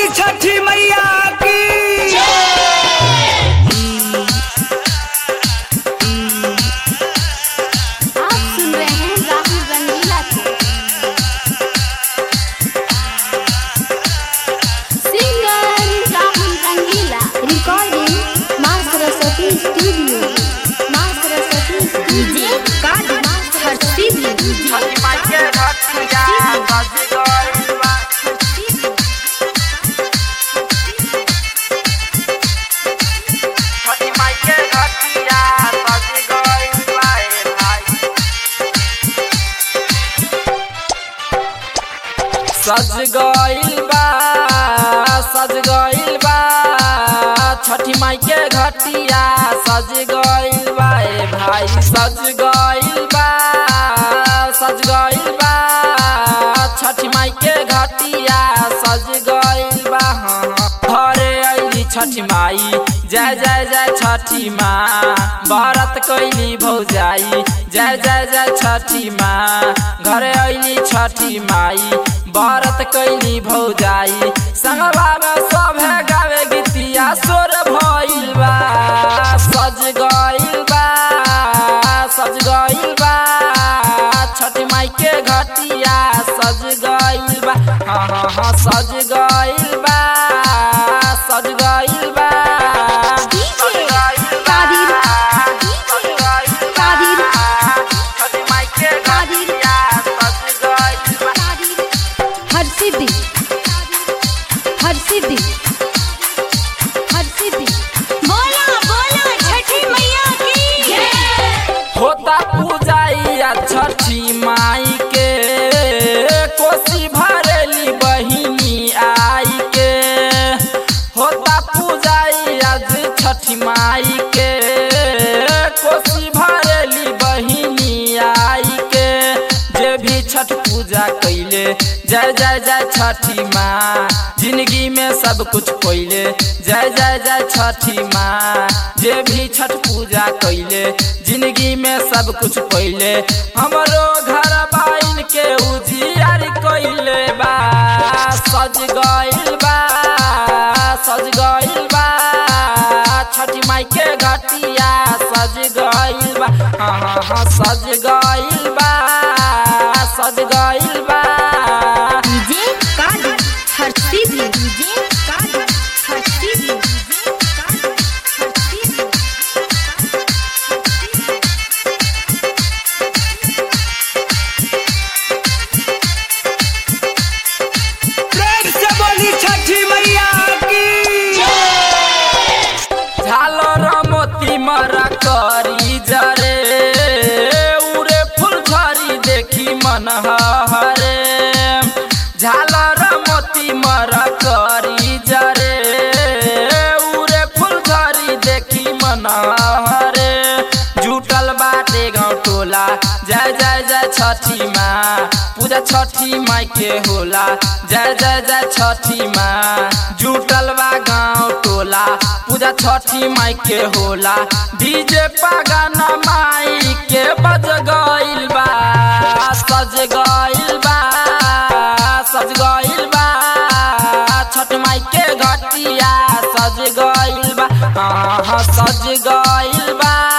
बोली छठी मैया की आप सुन रहे हैं राहुल रंगीला को सिंगर राहुल रंगीला रिकॉर्डिंग माँ सरस्वती स्टूडियो माँ सरस्वती स्टूडियो कार्ड माँ सरस्वती स्टूडियो सज गइल बा सज गइल बा छठी माई के घटिया सज गइल बा ए भाई सज गइल बा सज गइल बा छठी माई के घटिया सज गइल बा हाँ, हाँ। घरे अइली छठी माई जय जय जय छठी माँ व्रत कैली भौजाई जय जय जय छठी माँ घरे अइली छठी माई व्रत कैली भौजाई संगवा में सभे गावे गीतिया सोर भइल बा सज गइल बा सज गइल बा छठी माई के घटिया सज गइल बा हाँ हाँ हाँ सज गइल बा सज गइल बा सज गइल बा, सज गइल बा। छठी माई के घटिया सज गइल बा हर सिद्धि हर सिद्धि हर सिद्धि बोला बोला छठी मैया की होता पूजाइया छठी माई के कोसी भरेली बहिनी आई के होता पूजाइया जे छठी माई के कोसी भरेली बहिनी आई के जे भी छठ पूजा कैले जय जय जय छठी माँ जिंदगी में सब कुछ कोइले जय जय जय छठी माँ जे भी छठ पूजा कैले जिंदगी में सब कुछ कोइले हमरो घर बाइन के उजियार कोइले बा सज गइल बा सज गइल बा छठी माई के घटिया सज गइल बा हाँ हाँ हाँ सज गइल बा सज गइल बा डीजे कार्ड हर सिद्धि डीजे कार्ड हर सिद्धि डीजे कार्ड हर सिद्धि प्रेम से बोली छठी मैया की झालर मोती मरा करी जरे उरे फूल झरी देखी मन हरे झालर मोती मरा करी जरे उरे फूल झरी देखी मन हरे जुटल बाटे गाँव टोला जय जय जय छठी माँ पूजा छठी माई के होला जय जय जय छठी माँ जुटल बा गाँव टोला पूजा छठी माई के होला डीजे पागाना माई के बज गइल बा सज गइल बा सज गइल बा छठ माई के घटिया सज गइल बा हाँ हाँ सज गइल बा